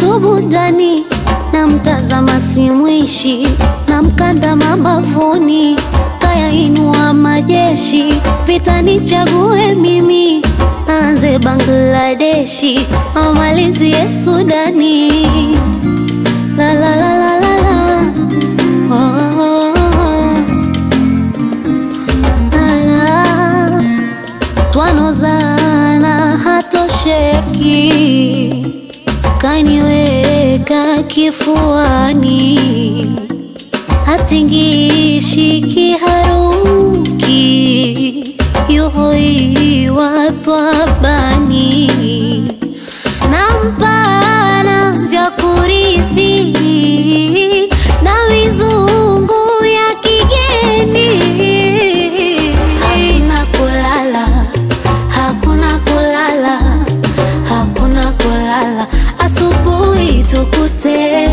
tubu ndani na mtazama simwishi na mkanda mabavuni kayainua majeshi vita nichague mimi anze Bangladeshi amalizie Sudani la la la la la la oh, oh, oh, oh. La, la. twanozana hatosheki kaniweka kifuani hatingishi kiharuki yuhoiwa twabani nampana vya kurithi na mizungu ya kigeni hakuna kulala hakuna kulala hakuna kulala asubuhi tukute